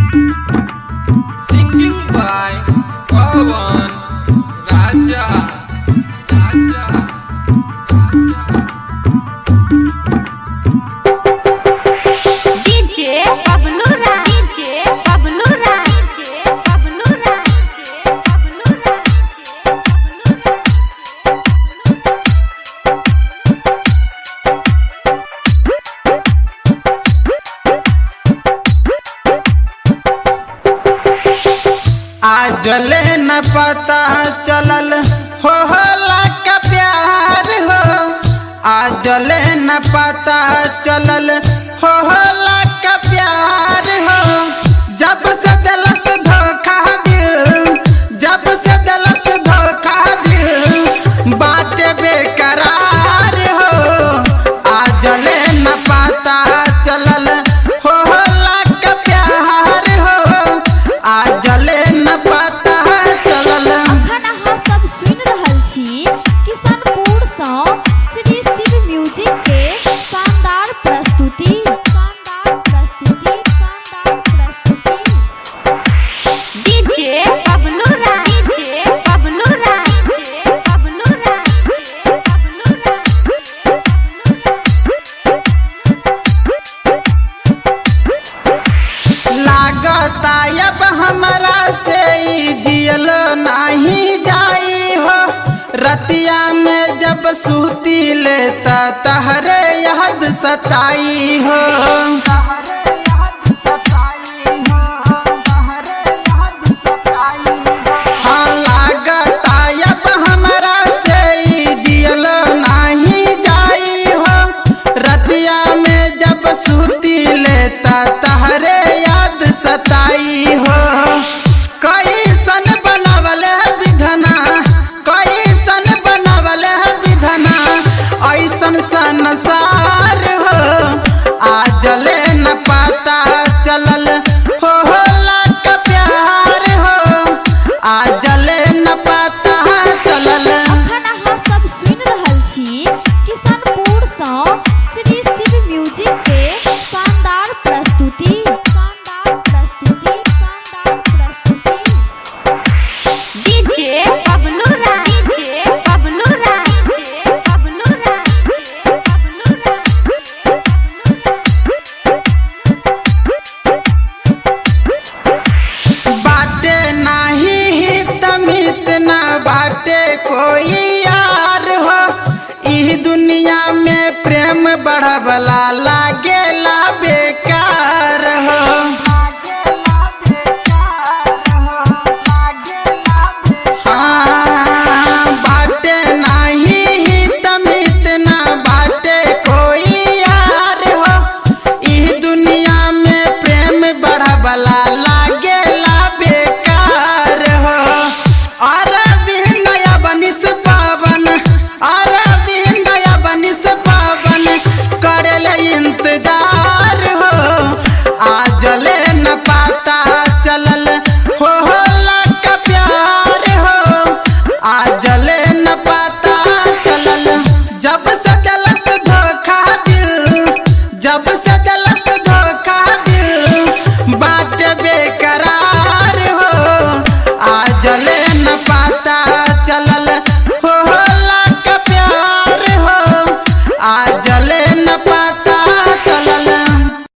Singing by Pawan Raja. Raja. DJ Bablu Raj DJ Bablu Raj DJ Bablu Raj DJ Bablu Raj DJ Bablu आजले न पता चलल हो होला का प्यार हो आजले न पता चलल हो होला का प्यार हो जब से दिलस धोखा दिल जब से दिलस धोखा दिल बाटे बेकरार हो आजले न पता चलल हो होला का प्यार हो आजले न पता चलल अखन अहाँ सब सुनि रहल छी किशनपुर सँ श्री शिव म्यूजिक के शानदार प्रस्तुति शानदार प्रस्तुति शानदार प्रस्तुति DJ Bablu Raj DJ Bablu Raj DJ Bablu Raj DJ Bablu Raj DJ Bablu लागता अब हमरा से ई जियल नहीं जाई हो रतिया में जब सूती लेता तहरे याद सताई हो हाँ लागता अब हमरा से ई जियल नहीं जाई हो रतिया में जब सूती लेता तहरे याद सताई हो कैसन बनावल है विधना कैसन बनावल है विधना ऐसन संसार हो आजले न पता चलल हो होला का प्यार हो आजले न पता चलल अखन अहाँ सब सुनि रहल छी किशनपुर सँ श्री शिव म्यूजिक के शानदार प्रस्तुति शानदार प्रस्तुति शानदार प्रस्तुति DJ Bablu Raj DJ Bablu Raj DJ Bablu Raj DJ Bablu Raj DJ बाटे नाही हित मित ना बाटे कोई यार हो इह दुनिया में प्रेम बढ़वला लागे